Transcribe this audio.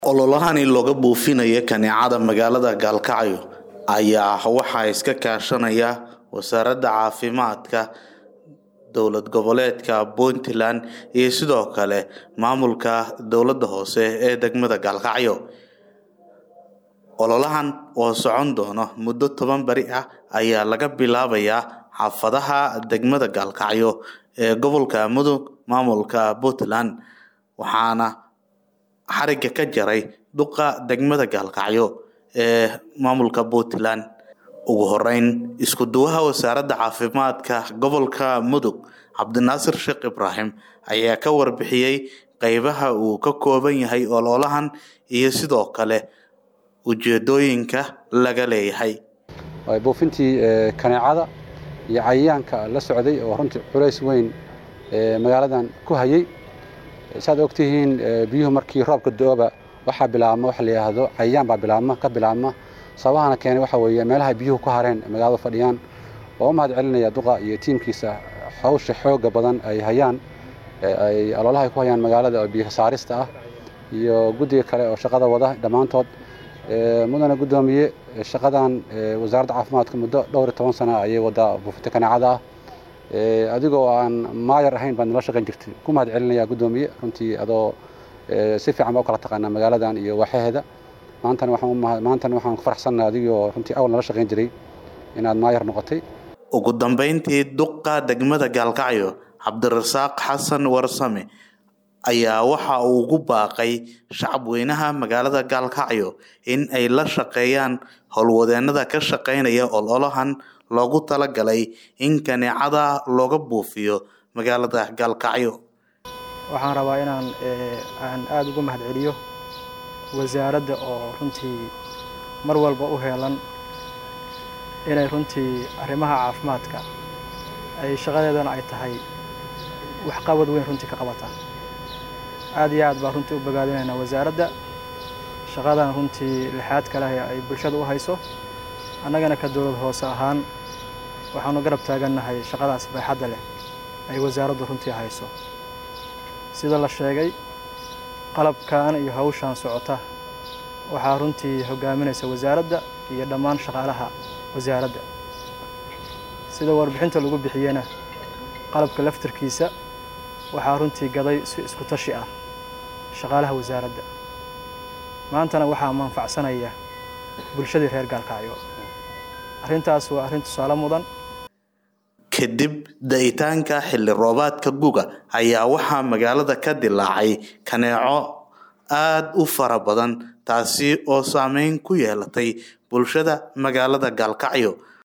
ololahani looga buufinayo kaneecada magaalada gaalkacyo ayaa waxaa iska kaashanaya wasaaradda caafimaadka dowlad goboleedka puntland iyo sidoo kale maamulka dowladda hoose ee degmada gaalkacyo ololahan oo socon doono muddo toban beri ah ayaa laga bilaabayaa xaafadaha degmada gaalkacyo ee gobolka mudug maamulka puntland waxaana xariga ka jaray duqa degmada gaalkacyo ee maamulka puntland ugu horeyn isku duwaha wasaaradda caafimaadka gobolka mudug cabdinaasir sheekh ibraahim ayaa ka warbixiyey qeybaha uu ka kooban yahay ololahan iyo sidoo kale ujeedooyinka laga leeyahay buufintii kaneecada iyo cayayaanka la socday oo runtii culays weyn magaaladan ku hayay saad ogtihiin biyuhu markii roobka do-oba waxaa bilaabma waxa la yidhaahdo cayayaan baa bilaabma ka bilaabma sababahana keenay waxa weeye meelaha biyuhu ku hareen magaalada fadhiyaan oo u mahad celinaya duqa iyo tiimkiisa hawsha xooga badan ay hayaan ay aloolaha ay ku hayaan magaalada oo biyo saarista ah iyo guddiga kale oo shaqada wada dhammaantood mudana guddoomiye shaqadan wasaaradda caafimaadka muddo dhowr iyo toban sana ayay wadaa buufinta kaneecada ah adigoo aan maayar ahayn baad nala shaqayn jirtay ku mahad celinaya guddoomiye runtii adoo si fiican baa u kala taqaanaa magaaladan iyo waaxaheeda maantana waxaan maantana waxaan ku faraxsannahay adigoo runtii awal nala shaqayn jiray inaad maayar noqotay ugu dambeyntii duqa degmada gaalkacyo cabdirasaaq xasan warsame ayaa waxa uu ugu baaqay shacab weynaha magaalada gaalkacyo in ay la shaqeeyaan howlwadeenada ka shaqeynaya ololahan loogu talagalay in kaneecada looga buufiyo magaalada gaalkacyo waxaan rabaa inaan aan aada ugu mahad celiyo wasaaradda oo runtii mar walba u heelan inay runtii arrimaha caafimaadka ay shaqadeedana ay tahay waxqabad weyn runtii ka qabataan aad iyo aad baa runtii u bogaadinaynaa wasaaradda shaqadan runtii lixaad kaleh ay bulshada u hayso annagana ka dowlad hoose ahaan waxaanu garab taagannahay shaqadaas baaxadda leh ay wasaaraddu runtii hayso sida la sheegay qalabkan iyo hawshan socota waxaa runtii hogaaminaysa wasaaradda iyo dhammaan shaqaalaha wasaaradda sida warbixinta lagu bixiyena qalabka laftarkiisa waxaa runtii gaday si isku tashi ah shaqaalaha wasaaradda maantana waxaa manfacsanaya bulshadii reer gaalkacyo arrintaas waa arrin tusaale mudan kadib da-itaanka xilli roobaadka guga ayaa waxaa magaalada ka dilaacay kaneeco aada u fara badan taasi oo saameyn ku yeelatay bulshada magaalada gaalkacyo